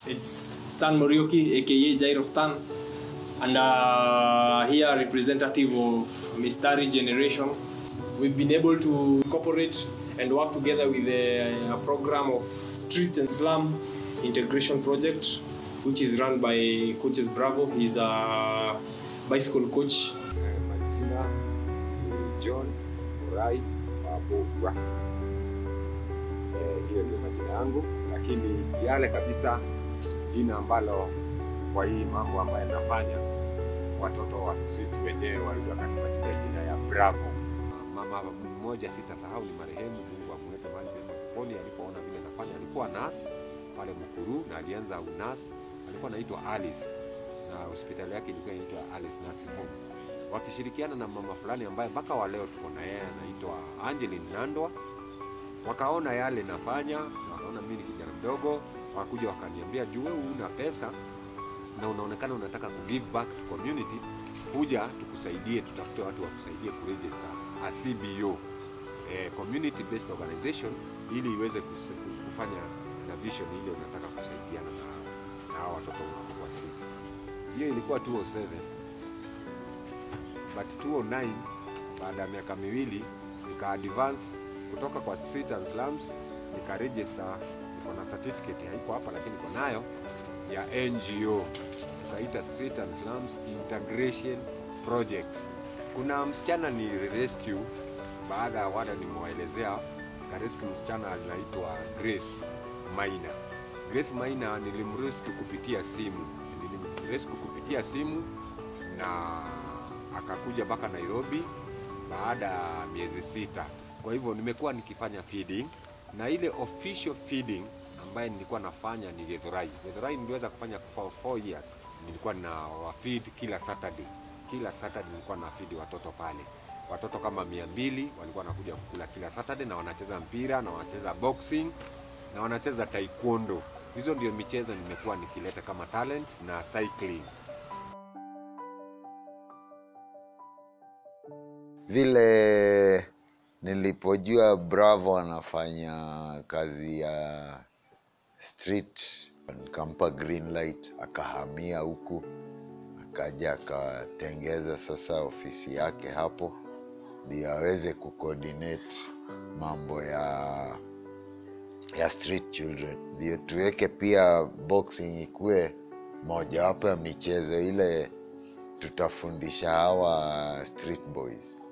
It's Stan Morioki, aka Jairo Stan, and uh, here representative of Mistari Generation. We've been able to cooperate and work together with a, a program of street and slum integration project, which is run by Coaches Bravo. He's a bicycle coach. Majina ni John Murai Wabovwa. Eh, hiyo ndio majina yangu, lakini yale kabisa jina ambalo kwa hii mambo ambayo nafanya watoto wa street wenyewe walikuwa wakanipatia jina ya Bravo. Mama mmoja sitasahau ni marehemu, Mungu amweke mahali pema peponi. Alipoona vile nafanya, alikuwa nas pale Mukuru na alianza unas, alikuwa anaitwa Alice na hospitali yake ilikuwa inaitwa Alice Nursing Home, wakishirikiana na mama fulani ambaye mpaka wa leo tuko na yeye anaitwa Angeline Nandwa. Wakaona yale nafanya, wakaona mimi ni kijana mdogo, wakakuja wakaniambia, juu wewe una pesa na unaonekana unataka ku give back to community, kuja tukusaidie, tutafute watu wakusaidie kuregister a CBO eh, community based organization ili iweze kus- kufanya na vision ile unataka kusaidiana na na hawa watoto wa street. Hiyo ilikuwa 207 but 209 baada ya miaka miwili nika advance kutoka kwa street and slums nika register, niko na certificate haiko hapa lakini niko nayo ya NGO tukaita Street and Slums Integration Project. Kuna msichana ni rescue, baada ya wada nimewaelezea ka rescue msichana anaitwa Grace Maina. Grace Maina nilimrescue kupitia simu, nilimrescue kupitia simu na akakuja mpaka Nairobi baada ya miezi sita. Kwa hivyo nimekuwa nikifanya feeding na ile official feeding ambaye nilikuwa nafanya ni Githurai. Githurai niliweza kufanya for four years. Nilikuwa na wafeed kila Saturday. Kila Saturday nilikuwa na feed watoto pale. Watoto kama mia mbili walikuwa wanakuja kukula kila Saturday na wanacheza mpira na wanacheza boxing na wanacheza taekwondo. Hizo ndio michezo nimekuwa nikileta kama talent na cycling. vile nilipojua Bravo anafanya kazi ya street, nikampa green light, akahamia huku, akaja akatengeza sasa ofisi yake hapo, ndio aweze kucoordinate mambo ya ya street children, ndio tuweke pia boxing ikuwe mojawapo ya michezo ile tutafundisha hawa street boys.